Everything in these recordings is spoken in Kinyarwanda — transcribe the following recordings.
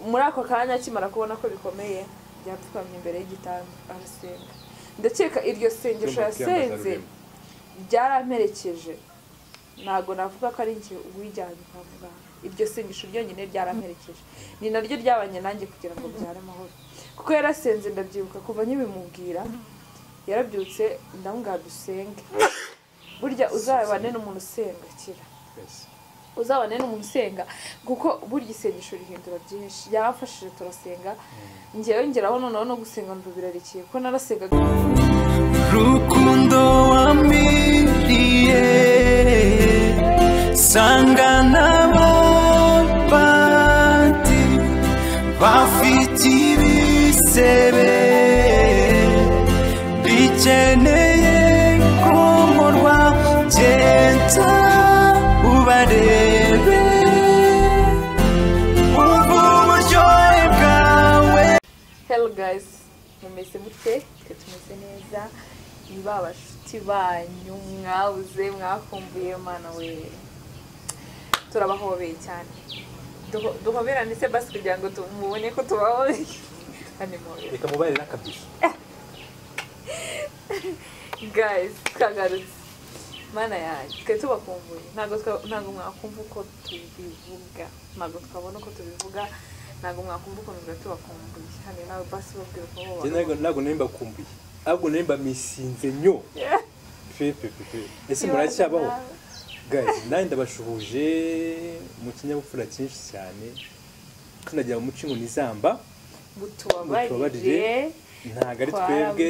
muri ako kanya akimara kubona ko bikomeye byapfukamye imbere y'igitanda arasenga ndakeka iryo sengesho yasenze byaramperekeje ntabwo navuga ko ari njye wijyanye kwa muganga iryo sengesho ryonyine ryaramperekeje ni naryo ryabanye nanjye kugira ngo byare amahoro kuko yarasenze ndabyibuka kuva nkibimubwira yarabyutse ndamubwira dusenge burya uzabane n'umuntu usenga kira uzabane n'umuntu usenga kuko burya isengesho rihindura byinshi yarafashije turasenga ngewe ngeraho noneho no gusenga numva birarikiye kuko narasengaga rukundo wamiriye sanga n'abapati bafite ibisebe bikeneye komorwa genda ubarebe wumva uburyohe bwawe hello guys mumeze mute twe tumeze neza ni ba bashuti banyu mwabuze mwakumbuye mana we turabahobeye cyane Duho- duhoberane se basi kugira ngo tu- mubone ko tubahobeye hano muhobere reka mubarire n'akabyizi guys twagarutse mana yanjye twe tubakumbuye ntabwo twa- ntabwo mwakumva uko tubivuga ntabwo twabona uko tubivuga ntabwo mwakumva ukuntu biba tubakumbuye hano nawe basi babwira uko njye mubaho ntabwo ntabwo nari mbakumbuye ahubwo nari mbamisinze nyo pepepepe ese muracyabaho gazi nanjye ndabashuhuje mu kinyabupfura cyinshi cyane tunagira mu muco ngo ni zamba mutubabarire Mutubabarire. ntabwo ari twebwe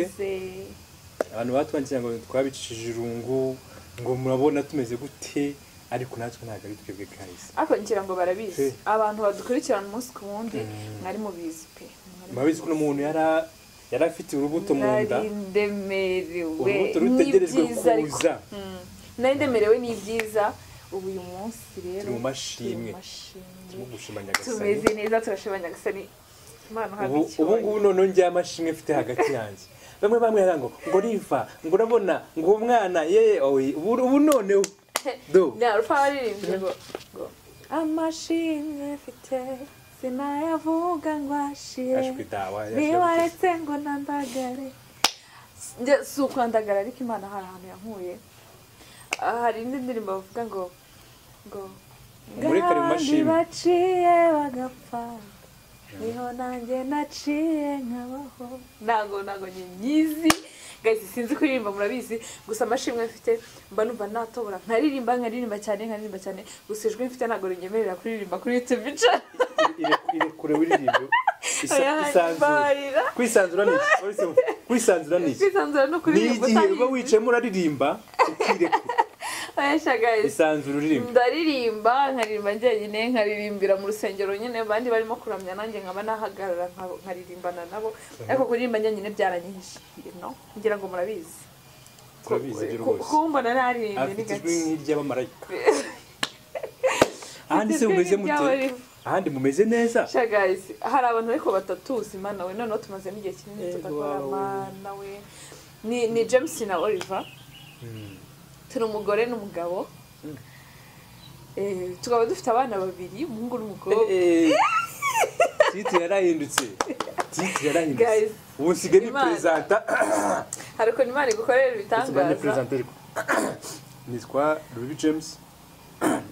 abantu batwangira ngo twabicishije irungu ngo murabona tumeze gute ariko natwe ntabwo ari twebwe guys ariko ngira ngo barabizi Eh. abantu badukurikirana umunsi ku wundi mwari mubizi pe murabizi ko umuntu yari a- yari afite urubuto mu nda nari ndemerewe urubuto rutegerejwe n'ibyiza ariko kuza Mm. nari ndemerewe n'ibyiza ubu uyu munsi rero Turi mu mashimwe. turi mu mashimwe. turimo gushima nyagasani tumeze neza turashobanya agasani imana uhabwe ubu ubu icyubahiro ngubu noneho njye amashimwe mfite hagati yanjye bamwe bamwe yari ngo ngo riva ngo urabona ngo umwana ye oyi ubu ubu noneho do narufa baririmbye ngo ngo amashimwe mfite sinayavuga ngo ashire ashwi dawa nibaretse ngo nandagare njye si ukwandagara ariko imana hari ahantu yankuye Ah, hari indi ndirimbo bavuga ngo ngo Umurikare mu abandi mashini." baciye bagapfa niho nanjye naciye nkabaho ntago ntago nyizi guys sinzi kuririmba murabizi gusa amashimwe mfite mba numva natobora nkaririmba nkaririmba cyane nkaririmba cyane gusa ijwi mfite ntabwo rinyemerera kuririmba kuri youtube bicara irekure wiririmbe isanzura barira kwisanzura ni iki Polisi mu- kwisanzura ni iki kwisanzura no ni kuririmba igihe uba utaririmba. wicayemo uraririmba ukirekura Ayasha guys isanzura uririmba ndaririmba nkaririmba njyenyine nkaririmbira mu rusengero nyine abandi barimo kuramya nanjye nkaba nahagarara nka- nkaririmbana nabo ariko kuririmba njyenyine byaranyihishiye no ngira ngo murabizi turabizi byo Ku- rwose kumbona naririmbye ni afite ijwi gake nk'iry'abamarayika ahandi se mumeze mute Ry'abarimu. ahandi mumeze neza Sha guys hari abantu ariko batatuzi mana we noneho tumaze n'igihe kinini Yego, tudakora wawe. mana we ni ni James na Oliver turi umugore n'umugabo Eh, tukaba dufite abana babiri umuhungu n'umukobwa Eh, eh. titi yarahindutse titi yarahindutse Guys, ubu nsigaye ni Imana. perezanta hari ukuntu imana igukorera nsigaye ni ibitangaza perezanta ariko nitwa ruby james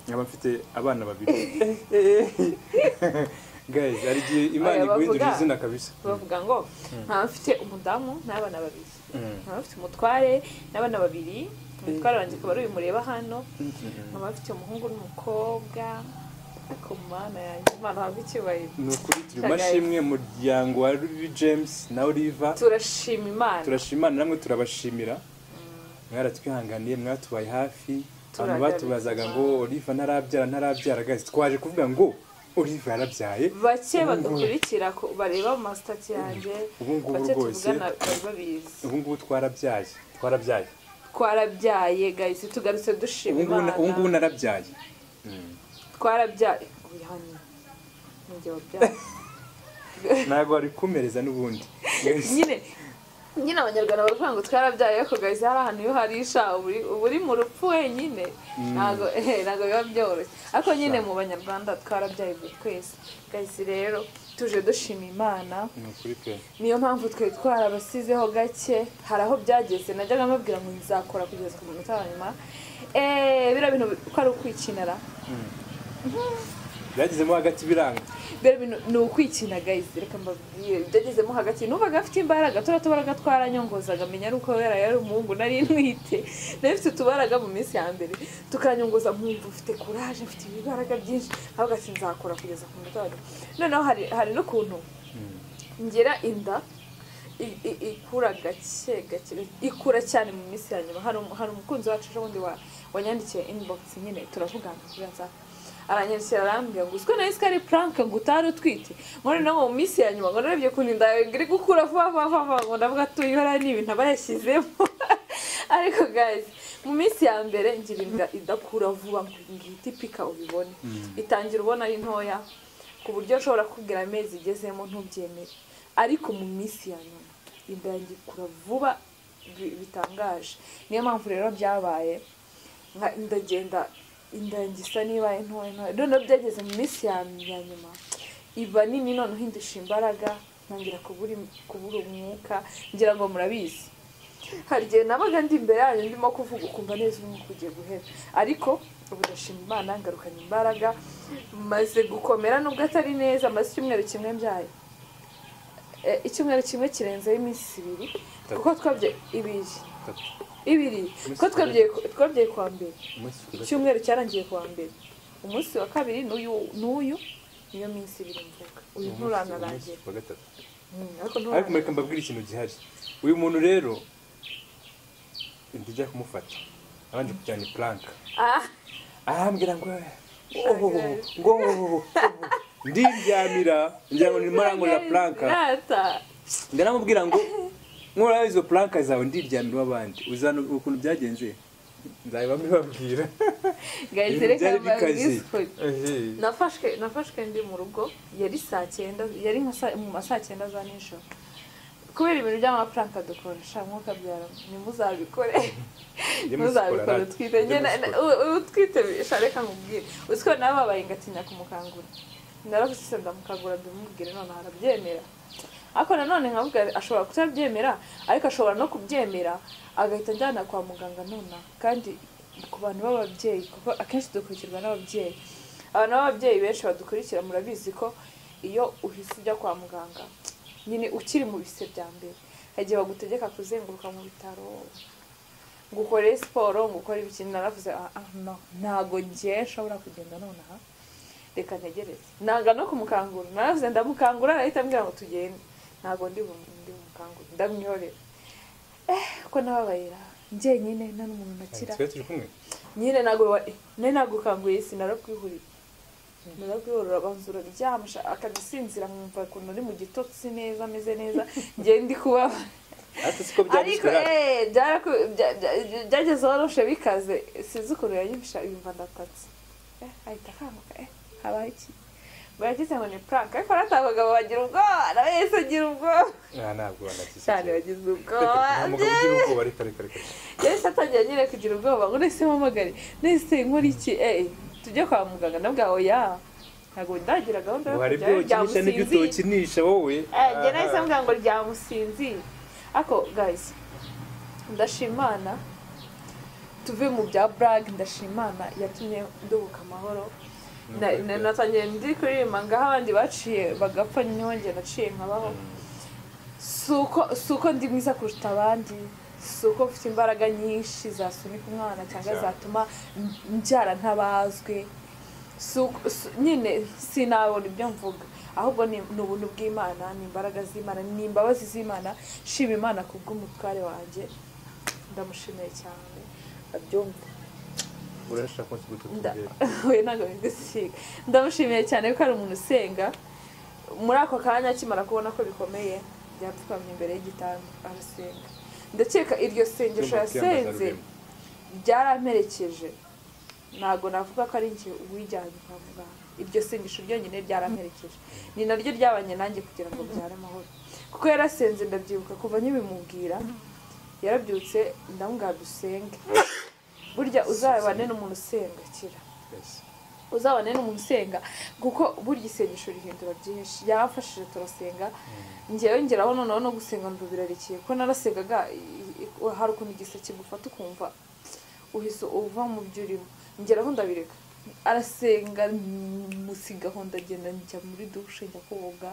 nkaba mfite abana babiri guys hari igihe imana Oya, iguhindurira bavuga. izina kabisa bavuga ngo nkaba mfite umudamu n'abana babiri nkaba mfite umutware n'abana babiri umutware wanjye akaba ari uyu mureba hano nkaba mfite umuhungu n'umukobwa ariko mana yanjye imana habwe icyubahiro ni ukuri turi Guys. mashimwe muryango wa ruby james na oliver turashima imana turashima namwe turabashimira mwaratwihanganiye mwatubaye hafi abantu Turagaruka. batubazaga ngo oliva ntarabyara ntarabyara guys twaje kuvuga ngo oliva yarabyaye bake bagakurikira ko bareba mu masitati yanjye Ubu ngubu bake rwose- tuvugana bari babizi ubu ngubu twarabyaye twarabyaye twarabyaye gayisi tugarutse dushima ubu ngubu na- ubu ngubu imana narabyaye twarabyaye ubu hano ni njye wabyaye ntabwo wari kumereza n'ubundi Guys, nyine nyine abanyarwanda baravuga ngo twarabyaye ariko guys hari ahantu iyo harisha uba uri mu rupfu wenyine ntabwo eh, ntabwo biba byoroshye ariko nyine mu banyarwanda twarabyaye buri twese guys rero tuje dushima imana ni ukuri pe niyo mpamvu twari twarabasizeho gake hari aho byageze najyaga mbabwira ngo nzakora kugeza ku munota wa nyuma eee biriya bintu ko ari ukwikinara byagezemo hagati biranga biriya bintu ni ukwikina gayizi reka mbabwire byagezemo hagati numvaga afite imbaraga turiya tubaraga twaranyongozaga menya ari uko yari yari umuhungu nari ntwite nari mfite utubaraga mu minsi ya mbere tukanyongoza nkumva ufite kuraje mfite ibibaraga byinshi ahubwo ati nzakora kugeza ku munota wa nyuma noneho hari hari n'ukuntu ngira inda i- i- ikura gake gake ikura cyane mu minsi ya nyuma hari um- hari umukunzi wacu ejo bundi wa- wanyandikiye inbox nyine turavugana kuri whatsapp aranyandikira arambwira ngo uziko nawe ari prank ngo utari utwite muri no mu minsi ya nyuma ngo narebye ukuntu inda yawe iri gukura vuba vuba vuba vuba ngo ndavuga ati uyu hariya ni ibintu aba yashyizemo ariko guys mu minsi ya mbere ngira inda idakura vuba ngo ngihita ipika ubibone itangira ubona ari ntoya ku buryo nshobora kubwira amezi igezemo ntubyemere ariko mu minsi ya nyuma inda yanjye ikura vuba bi- bitangaje niyo mpamvu rero byabaye nka ndagenda inda yanjye isa n'ibaye ntoya ntoya noneho byageze mu minsi ya ya nyuma iba nini noneho indusha imbaraga ntangira kubura im- kubura umwuka ngira ngo murabizi hari igihe nabaga ndi imbere yanyu ndimo kuvuga ukumva neza umwuka ugiye guhera ariko ubu ndashima imana ngarukanye imbaraga maze gukomera nubwo atari neza maze icyumweru kimwe mbyaye Eh, icyumweru kimwe kirenzeho iminsi ibiri Itatu. kuko twabye ibiri Itatu. ibiri kuko twabyaye ku- twabyaye kwa mbere Umunsi kuri gatatu. icyumweru cyarangiye kuwa mbere umunsi wa kabiri n'uyu n'uyu niyo minsi ibiri mvuga uyu Umunsi- nturanarangira umunsi kuwa gatatu. Mm, ariko ariko nturanarangira mureka mbabwire ikintu gihari uyu muntu rero inda ijya kumufata abanje kujyana ipuranka ah arambwira ngo ohoho ngo ohoho ndiryamira ngira ngo ndimo arangurira puranka rata ndaramubwira ngo nkuraho izo puranka zawe ndiryamira abandi uzana ukuntu byagenze nzabibamo ibabwira guys Ibintu reka byari bikaze mbabwise nafashwe nafashwe ndi mu rugo yari saa cyenda yari nka saa- mu ma saa cyenda za nijoro kubera ibintu by'amafaranga dukoresha mwuka byara ntimuzabikore Jya ntuzabikore musikora, utwite njye jya na- musikora. u- u- utwite bisha reka nkubwire uziko nawe babaye ngatinya kumukangura narabusise ndamukangura ndamubwire none arabyemera ariko nanone nkavuga ashobora kutabyemera ariko ashobora no kubyemera agahita ajyana kwa muganga nonaha kandi ku bantu b'ababyeyi kuko akenshi dukurikirwa n'ababyeyi abantu b'ababyeyi benshi badukurikira murabizi ko iyo uhise ujya kwa muganga nyine ukiri mu bise bya mbere hari igihe bagutegeka kuzenguruka mu bitaro ngo ukore siporo ngo ukore ibikini naravuze "Ah, ah, no ntago njye nshobora kugenda nonaha reka ntegereze nanga no kumukangura naravuze ndamukangura arahita ambwira ngo tugende ntago ndi bu- ndi bumukangure ndamwihorera eh ko nababayira njyenyine nta n'umuntu nakira twe turi kumwe nyine nagura nari nagukanguye isi narakwihuriye narakwihurira abanza uraryamisha akadusinzira nkumva ukuntu ari mu gitotsi neza ameze neza ngenda ndi kubaba ati siko ariko byanditswe rata eh, byaraku- bya- bya- byageze waroshe bikaze sinzi ukuntu yanyibisha yumva ndatatse Eh, ahita akanguka eh habaho iki bagize ngo ni prank ariko bariya abagabo bagira ubwoba nawe yahise agira ubwoba Ah, ntabwo wanagize cyane ikibazo. bagize Reka, ubwoba nta mugabo ugira ubwoba, reka reka reka yahise atangira nyine kugira ubwoba ngo nese mpamagare nese nkora iki eh tujye kwa muganga nabwa oya ntabwo ndagira gahunda yo ngo hari ibyo kujyayo ukinisha n'ibyo byamusinziye utokinisha wowe njye nahise mbwira ngo ryamusinziye ariko guys ndashimana tuve mu bya brag ndashimana yatumye ndubuka amahoro Na- Ni ukuri na- pe. natangiye ndi kuririmba ngaho abandi baciye bagapfa nyongeye naciye nkabaho si uko si uko ndi mwiza kuruta abandi si uko mfite imbaraga nyinshi zasunika umwana cyangwa Cyane. zatuma m- mbyara ntabazwe si uko- si- nyine sinabona ibyo mvuga ahubwo ni ni ubuntu bw'imana ni imbaraga z'imana ni imbabazi z'imana shima imana ku bw'umutware wanjye ndamushimiye cyane abyumva urashaka ko Nda- tugutubwira we ntabwo bigusiga ndamushimiye cyane ko ari umuntu usenga muri ako kanya akimara kubona ko bikomeye yapfukamye imbere y'igitanda arasenga ndakeka iryo sengesho yasenze byaramperekeje ntabwo navuga ko ari njye uwijyanye kwa muganga iryo sengesho ryonyine ryaramperekeje ni naryo ryabanye nanjye kugira ngo byare amahoro kuko yarasenze ndabyibuka kuva nkibimubwira yarabyutse ndamubwira dusenge burya uzabane n'umuntu usenga kira uzabane n'umuntu usenga kuko burya isengesho rihindura byinshi yarafashije turasenga ngewe ngeraho noneho no gusenga ngo birarekeye ko narasengaga i- i- hari ukuntu igisa kigufata ukumva uhise uva mu byo urimo ngeraho ndabireka arasenga musigaho ndagenda njya muri dushe njya koga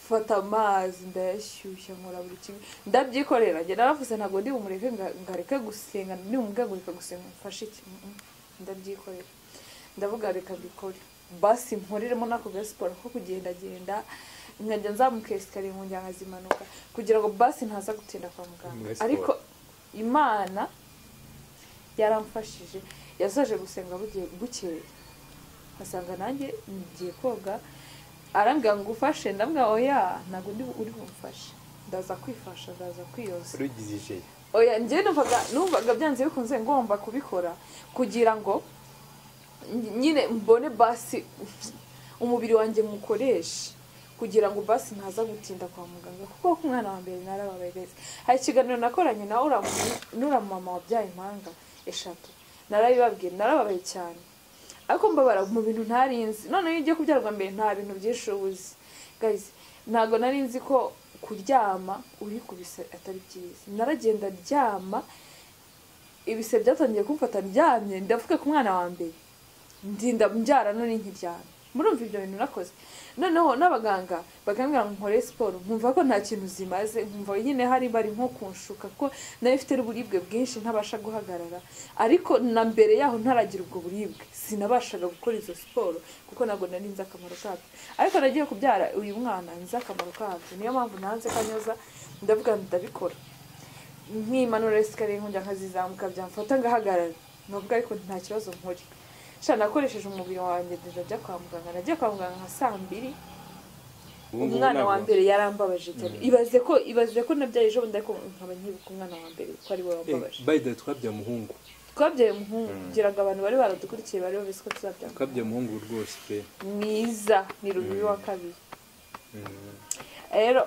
fata amazi ndayashyushya nkora buri kimwe ndabyikorera njye naravuze ntabwo ndi bumureke nga- ngareke gusenga ndi bumubwe ngo reka gusenga mfashe iki Mm, mm. ndabyikorera ndavuga reka mbikore basi mpuriremo nako ga siporo ko kugendagenda nkajya nzamuka esikariye mu njyana zimanuka kugira ngo basi ntaza gutinda kwa muganga Muri siporo. ariko imana yaramfashije yasoje gusenga bugiye- bukeye asanga nanjye ngiye koga arambwira ngo ufashe ndambwira oya ntabwo ndi uri bumfashe ndaza kwifasha ndaza kwiyoza urugize ijeri oya njyewe numvaga numvaga byanze bikunze ngomba kubikora kugira ngo ny- nyine mbone basi umubiri wanjye nywukoreshe kugira ngo basi ntaza gutinda kwa muganga kuko ku mwana wa mbere narababaye hari ikiganiro nakoranye na ura n'ura mama wabyaye impanga eshatu narabibabwiye narababaye cyane ariko mbabara mu bintu ntarinzi noneho iyo ugiye kubyarwa mbere nta bintu byinshi uba uzi guys ntabwo nari nzi ko kuryama urikubise atari byiza naragenda ryama ibise byatangiye kumfata ndyamye ndavuga ku mwana wa mbere ndinda mbyara none nkiryamye murumva ibyo bintu nakoze noneho n'abaganga bakambwira ngo nkore siporo nkumva ko nta kintu zimaze nkumva nyine hari bari nko kunshuka ko nayo ifite uburibwe bwinshi ntabasha guhagarara ariko na mbere yaho ntaragira ubwo buribwe sinabashaga gukora izo siporo kuko ntabwo nari nzi akamaro kabyo ariko nagiye kubyara uyu mwana nzi akamaro kabyo niyo mpamvu nanze kanyoza ndavuga ndabikora nkimanura esikariye nkongera nkazizamuka byamfata ngahagarara navuga ariko nta kibazo nkuri sha nakoresheje umubiri wanjye ndajya njya kwa muganga nagiye kwa muganga nka saa mbiri Ubu ngubu umwana wa ntabwo- mbere yarambabaje cyane ibaze ko ibaze ko nabyaye ejo bundi ariko nkaba nkibuka umwana wa mbere ko ari we Eh, wambabaje by the way, twabyaye umuhungu twabyaye umuhungu kugira ngo abantu bari baradukurikiye bari babizi ko tuzabyanga twabyaye umuhungu rwose pe mwiza ni rubibi wa kabiri Mm. rero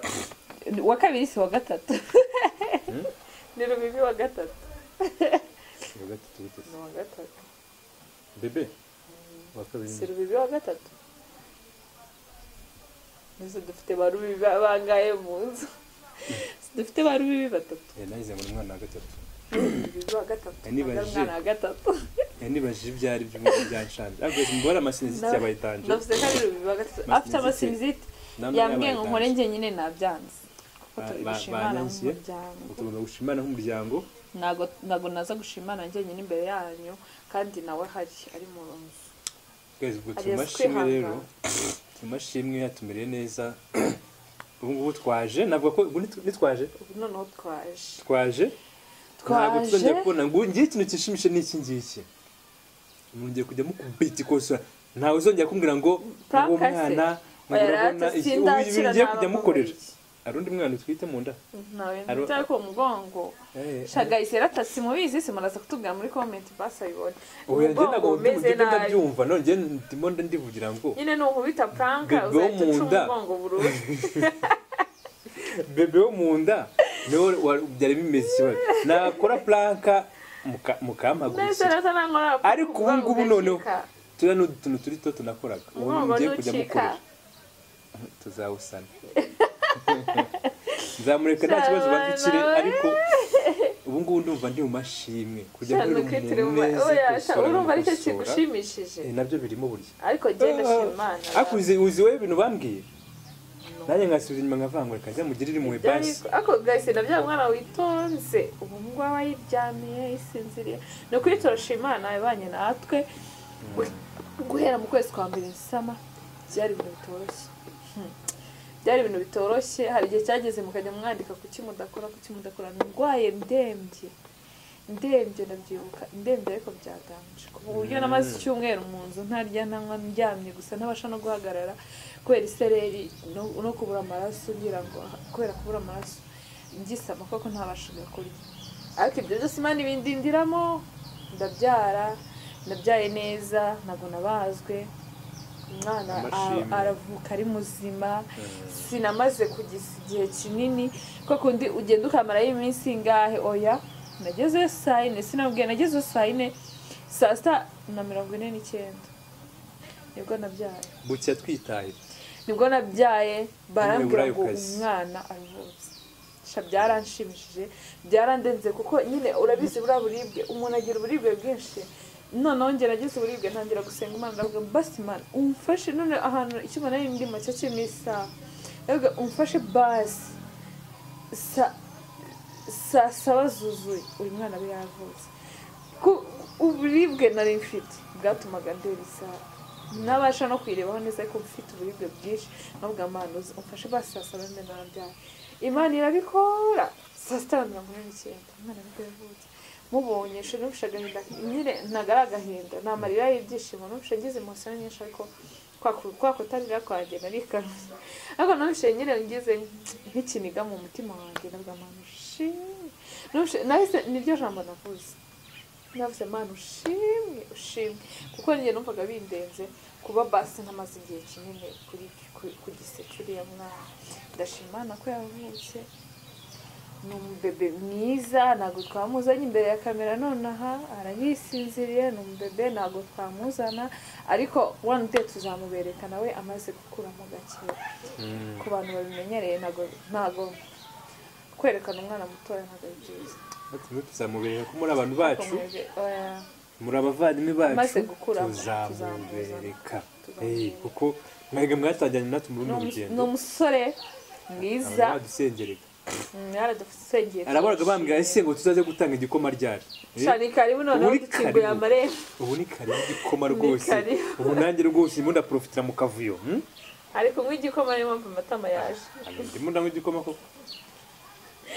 wa kabiri si wa gatatu ni rubibi wa gatatu Ni wa gatatu gute se? ni wa gatatu bebe wa kabiri si rubibi wa gatatu mbese dufite ba rubibi bangaye mu nzu dufite ba rubibi batatu Eh, nagize ngo ni umwana wa gatatu rubibi wa gatatu Eh, nibaje. Ntabwo ari umwana wa gatatu Eh, nibajije ibyo ari byo mu byanshanje ariko mbora amasiniziti Nda- yabayitanje ndavuze ko ari rubibi wa gatatu Masinzite. afite amasinzite Namwe yambwiye ngo yabayitanje. nkore njye nyine nabyanze ko Ba- turi ba- gushimana banyangiye. nk'umuryango tugomba gushimana nk'umuryango ntabwo ntabwo naza gushimana njyenyine imbere yanyu kandi nawe hari ari mu nzu twese ubwo Hari tumashimwe yaswihangana. rero tumashimwe yatumereye neza ubu ngubu twaje navuga ko ubu nitw- nitwaje ubu noneho twaje twaje twaje ntabwo tuzongera kubona ngo ngiye ikintu kishimishe ni iki ngiki mwongeye kujya mukubita ikosa ntawe uzongera kumbwira ngo Prank uwo ase. mwana ngo Oya, urabona rata, iki ubu sindakira, ibintu ugiye naba kujya mukorera mubiri. hari undi mwana utwite mu nda ntawe Aro- nitaye ku mugongo Eh, shagayi serata simubizi simuraza kutubwira muri komenti basi ayibone oya njye ntabwo umugongo umeze ndi nabi ndabyumva none njye ndimo ndivugira ngo nyine ni ukubita Bebe puranka wo uzahita mu uca nda. umugongo burundu bebe wo mu nda niwe wa- byari bimeze ikibazo nakora puranka muka- neza mukampagurukira rata nangora Ariko ubu ngubu noneho. turiya ni utuntu turi two tunakoraga ubu umugongo mugiye kujya nucika mukorera tuzawusana nzamureka nta kibazo bandikire Shabana we. ariko ubu ngubu ndumva ndi mu mashimwe kujya Sha, nkora nukitire mu umuntu ma- neza oya, sha, gukosora urumva aricyo gukosora. kigushimishije Eh, nabyo birimo burya ariko njye ndashima imana ariko uzi uzi wowe ibintu bambwiye nanjye nkasubiza inyuma nkavanga reka njya mugire iri mu Byari- ibasi ariko gahise na bya mwana witonze ubu ngubu aba yiryamiye yisinziriye ni ukuri turashima imana ibanye natwe guhera mu kwezi kwa mbere zisama byari ibintu bitoroshye Hmm. byari ibintu bitoroshye hari igihe cyageze mukajya mwandika kuki mudakora kuki mudakora ndwaye ndembye ndembye ndabyibuka ndembye ariko byaganje ku buryo namaze icyumweru mu nzu ntarya ntanywa ndyamye gusa ntabasha no guhagarara kubera isereri no- no kubura amaraso ngira ngo kubera kubura amaraso ngisama koko ntabashaga kurya ariko ibyo byose imana ibindindiramo ndabyara ndabyaye neza ntabwo nabazwe umwana Amashimwe. a- aravuka ari muzima sinamaze kugisa igihe kinini ko kundi ugenda ukamarayo iminsi ingahe oya nagezeyo saa yine sinamubwiye nagezeyo saa yine saa sita na mirongo ine n'icyenda nibwo nabyaye bucya twitaye nibwo nabyaye barambwira ngo Umwewurayukazi. umwana aravutse sha byaranshimishije byarandenze kuko nyine urabizi buriya buribwe umuntu agira uburibwe bwinshi noneho njye nagize uburibwe ntangira gusenga imana ndavuga ngo basi imana umfashe none ahantu icyuma nari ndimo cyo kirimo isaha ndavuga umfashe basi sa- saa saba zuzuye uyu mwana we yavutse Ku- uburibwe nari mfite bwatumaga ndeba isaha nabasha no kuyirebaho neza ariko mfite uburibwe bwinshi navuga amahano umfashe basi saa saba mbe narabyaye imana irabikora saa sita na mirongo ine n'icyenda umwana nibwo yavutse mubonye she numfashe agahinda nyine ntago ari agahinda ni amarira y'ibyishimo numfashe ngize imosiyo nyinshi ariko kwa ku- kwa kutarira kwanjye nari karushye ariko numfashe nyine ngize nk'ikiniga mu mutima wanjye navuga amahano shi numfashe nahise niryo jambo navuze navuze mana ushimwe ushimwe kuko njye numvaga bindenze kuba basi ntamaze igihe kinini kuri ku- ku giseke uriya mwana ndashima Imana ko yavutse ni umubebe mwiza ntabwo twamuzanye imbere ya kamera nonaha arayisinziriye ni umubebe ntabwo twamuzana ariko one day tuzamubereka nawe amaze gukura mu gakeba ku bantu babimenyereye ntabwo ntabwo kwerekana umwana mutoya ntabwo ari byiza batume tuzamubereka ko muri abantu bacu Bakomeje, oya. muri abavandimwe bacu Amaze gukura, tuzamubereka tuzamubereka. Eh, kuko mwebwe mwatangiranye natwe muri Ni runo umu- ni rugendo umusore abantu mwiza badusengereka mm, yaradusengeye araboraga bambwira ese ngo tuzaze gutanga igikoma ryari Eh, cyane karibu noneho Uri dukinguye karibu. amarembo ubu ni kare igikoma Ni rwose kare. ubu nanjye rwose ndimo ndaprofitira mu kavuyo hmm? ariko nk'igikoma niyo mpamvu amatama yaje Hano ndimo ndanywa igikoma koko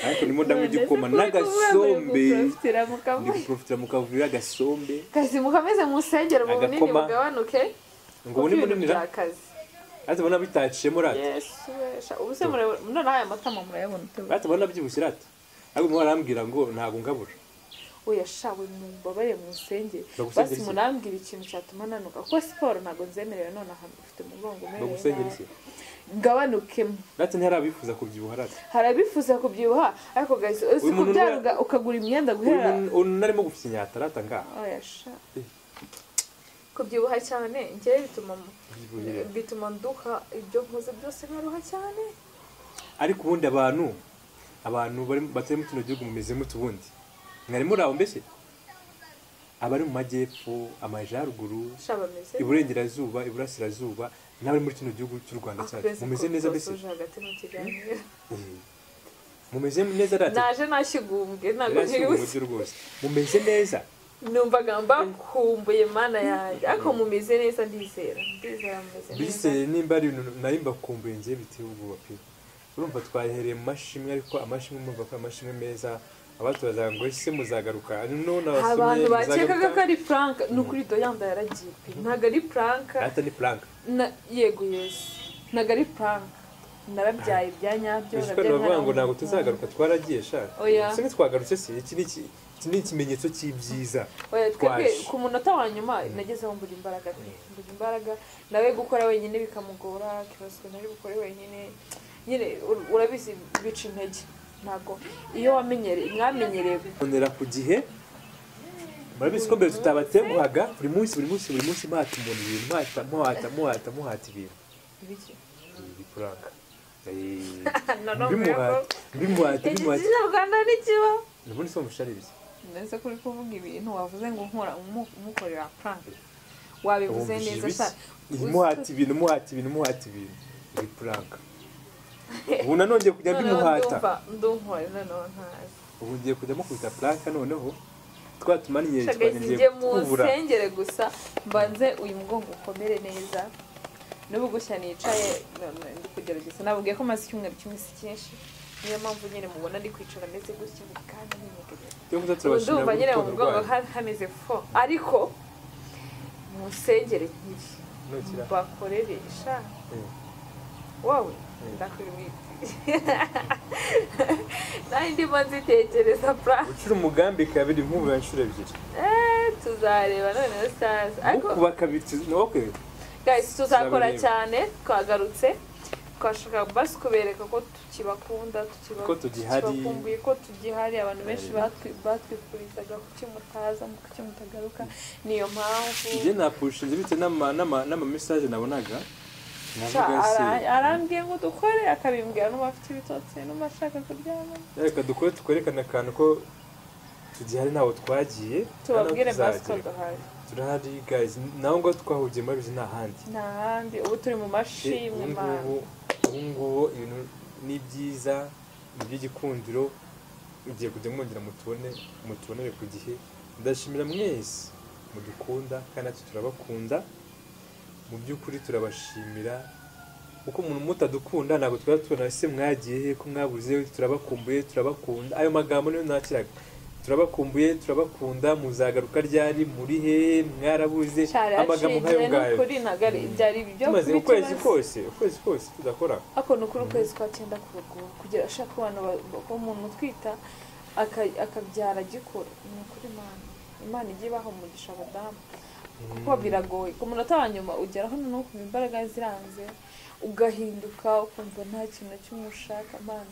ariko ndimo ndanywa None se igikoma kuri kuvuga ngo n'agasombe guprofitira mu ndi kavuyo? guprofitira mu kavuyo agasombe kazi mukomeze musengere mu bunini Agakoma. bugabanuke ngo kuko ubu ni ibintu munini bya kazi rata ubona bitaciyemo rata yesu wesha ubu se murabona noneho aya matama murayabona utabona rata ubona byibushye rata ariko umuntu arambwira ngo ntabwo ngabura oya shawe mumbabarire musengere Bagusengera basi iki? munambwira ikintu cyatuma nanuka kuko siporo ntabwo nzemerewe none ahantu ufite umugongo umereye bagusengera nabi. iki gabanuke rata ntihari abifuza kubyibuha rata harabifuza kubyibuha ariko guys uzi Uyu muntu kubyaruga ukagura imyenda uyu guhera muntu- uyu narimo gufinyata rata ngaha Oya, sha. Eh. kubyibuha cyane njyewe bituma Ubyibuhire. bituma nduka ibyo nkoze byose nkaruha cyane ariko ubundi abantu abantu bari batari mu kino gihugu mumeze mute ubundi mwari muri aho mbese abari mu majyepfo amajyaruguru sha bameze iburengerazuba iburasirazuba n'abari muri kino gihugu cy'u rwanda cyacu Akwezi mumeze neza mbese kusoje hagati mu kiganiro Eh, mumeze neza rata naje nashigumbwe ntabwo Rasi ubu ntibuze buryo rwose mumeze neza numvaga mbakumbuye mana yanjye ariko mumeze neza ndizera ndizera mumeze neza biseye nimba ari ibintu nari mbakumbuye njye biteye ubwoba pe urumva twahereye mu mashimwe ariko amashimwe murumva ko ari amashimwe meza abatubazaga ngo ese muzagaruka no abantu nabasomye bakekaga ko muzagaruka ari frank ni ukuri doyanda yaragiye pe ntabwo ari frank rata ni plank Na- yego yesu ntabwo ari prank narabyaye ibya nyabyo Ese narabyaye baravuga ngo nkana- ntabwo tuzagaruka twaragiye sha Oya. se ntitwagarutse se iki ni iki- iki ni ikimenyetso cy'ibyiza Oya, twebwe twaje. ku munota wa nyuma nagezeho mbura imbaraga pe. mbura imbaraga nawe gukora wenyine bikamugora kibazo nari bukore wenyine nyine ur- urabizi bica intege ntabwo iyo wamenyereye mwamenyereye bonera ku gihe murabizi ko mbere tutabatenguhaga buri munsi buri munsi buri munsi muhata umuntu ibintu muhata muhata muhata muhata ibintu ibiki ibi prank noneho mbimuhata mbimuhata mbimuhata igitsina rwanda ntikiba ubundi se mushari ibiki ndetse kuri kuvuga ibintu wavuze ngo nkora umu- umukorera prank wabivuze Wumvise neza ibiki? cyane Iyi muhata ibintu muhata ibintu muhata ibintu ibi prank ubu nanone ngiye kujya mbimuhata ndunkore noneho ntazi ubu ngiye kujya mukubita prank noneho twatumanyiye shagaze njye mu nsengere gusa mbanze uyu mugongo ukomere neza n'ubu gushya nicaye none ndi kugerageza nababwiye ko maze icyumweru kimwe si cyinshi niyo mpamvu nyine mubona ndi kwicara ameze gutya buri kanya n'imyegereza ndumva nyine mu mugongo ha- hameze fo ariko mu nsengere nkiri Nukira. bakorere sha wowe ndakwibwira nawe ndimo nzitekereza purani gucura umugambi kabiri nk'ubu ya nshuro ebyiri Eh, tuzareba noneho saza ariko kuba kabiri tu- no, okay. guys tuzakora Tuzabireba. cyane twagarutse twashakaga basi kubereka ko tukibakunda tukiba- Ko tugihari. tukibakumbuye ko tugihari abantu benshi Eh. batwi- batwifurizaga kuki mutaza kuki mutagaruka niyo mpamvu njye napushinze bitewe n'ama- n'ama- n'amamesaje nabonaga Ca, navuga ara- se arambwiye ngo dukore akabimbwira n'uwafite ibitotsi n'umashaka kuryama reka dukore twerekane akantu ko tugihari ntaho twagiye tubabwire nta n'aho basi ko tuzagera. duhari turahari guys naho ngaho twahugiye muri bizi nta handi nta handi ubu turi mu mashimwe man. ubungubu ubungubu ibintu ni byiza ni iby'igikundiro mugiye kujya mwongera mutubone mutubonere ku gihe ndashimira mwese mudukunda kandi natwe turabakunda mu by'ukuri turabashimira kuko umuntu mutadukunda ntabwo twari tubona ese mwagiye he ko mwabuze turabakumbuye turabakunda ayo magambo niyo nakiraga turabakumbuye turabakunda muzagaruka ryari muri hehe mwarabuze cyari amagambo aciye nk'ayo ngayo n'ukuri ntabwo ari byari ibyo tumaze kuri ukwezi kibazo. kose ukwezi kose tudakora ako ni ukuri ukwezi kwa cyenda kuragura kugira ashaka abantu ba- umuntu utwita aka- akabyara agikora ni ukuri imana imana ijya ibaha umugisha abadamu kuko biragoye ku munota wa nyuma ugeraho noneho ukumva imbaraga ziranze ugahinduka ukumva nta kintu cy'umushaka mana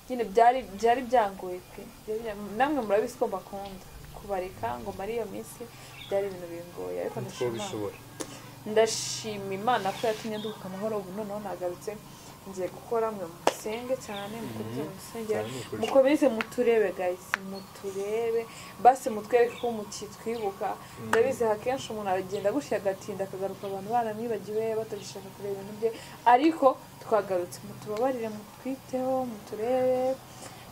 nyine byari byari byangoye pe Byari bya- namwe murabizi ko mbakunda kubareka ngo mare iyo minsi byari ibintu bingoye ariko ndashima Imana. ntitwabishobora ndashima imana ko yatumye nduhuka amahoro ubu noneho nagarutse ngiye gukora mwe musenge cyane mukurikize musengera cyane ni ukuri. mukomeze muturebe gahise muturebe basi mutwereke ko mukitwibuka ndabizi akenshi umuntu aragenda agushyira agatinda akagaruka abantu baramwibagiwe batagishaka kureba ibintu bye ariko twagarutse mutubabarire mutwiteho muturebe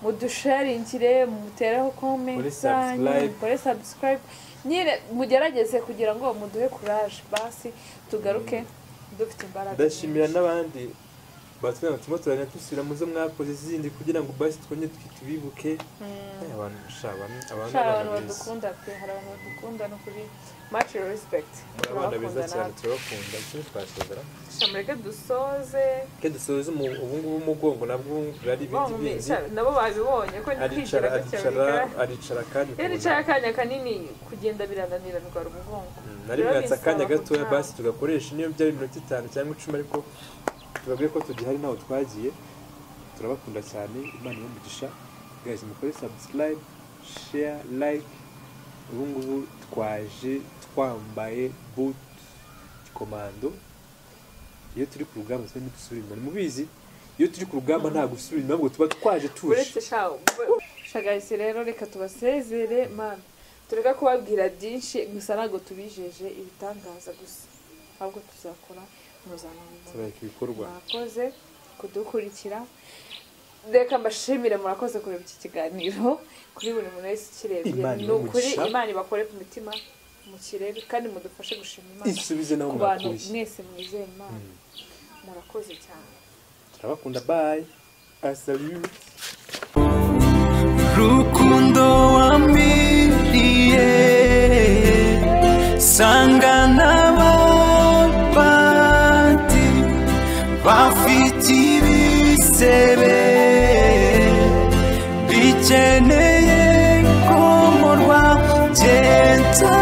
mudusharingire mumutereho komenti Mukore subscribe. mukore subscribe nyine mugerageze kugira ngo muduhe courage basi tugaruke dufite imbaraga ndashimira n'abandi batubwira ngo turimo turajya dusubira mu zo mwakoze izindi kugira ngo basi twongere twi- tubibuke Eh, abantu sha, abantu abantu Hari abantu ni abana beza badukunda pe hari abantu badukunda no kuri much respect Muri abana beza turabakunda cyane natwe turabakunda ikindi twasozera Sha, mureke dusoze ke dusoza umu- ubungubu umugongo nabwo Wa ari ibindi mumi- bindi sha, nabo babibonye ko ni aricara kwigira gutya aricara aricara kandi iyo ukuntu- nicaye akanya kanini kugenda birananira ndwara umugongo Mm, nari Rero mwatse akanya binsaba gatoya gutaha. basi tugakoresha niyo byari iminota itanu cyangwa icumi ariko tubabwiye ko tugihari ntaho twagiye turabakunda cyane imana y'umugisha guys mukore subscribe share like ubu ngubu twaje twambaye boot komando iyo turi ku rugamba tuba ntidusubira inyuma mubizi iyo turi ku rugamba nta gusubira inyuma ahubwo tuba twaje tuje uretse shaho shagahise rero reka tubasezere mana tureka kubabwira byinshi gusa ntabwo tubijeje ibitangaza gusa ahubwo tuzakora mpuzamahanga turareka ibikorwa mwakoze kudukurikira reka mbashimire murakoze kureba iki kiganiro kuri buri muntu wese ukirebye Imana ni ukuri imugisha. imana ibakore ku mitima mukirebe kandi mudufashe gushima imana isubize naho ku bantu mwakuye mwese mwizeye imana Mm. murakoze cyane turabakunda bye I salute rukundo wamiriye sanga n'abapati bafite ibisebe bikeneye komorwa byeta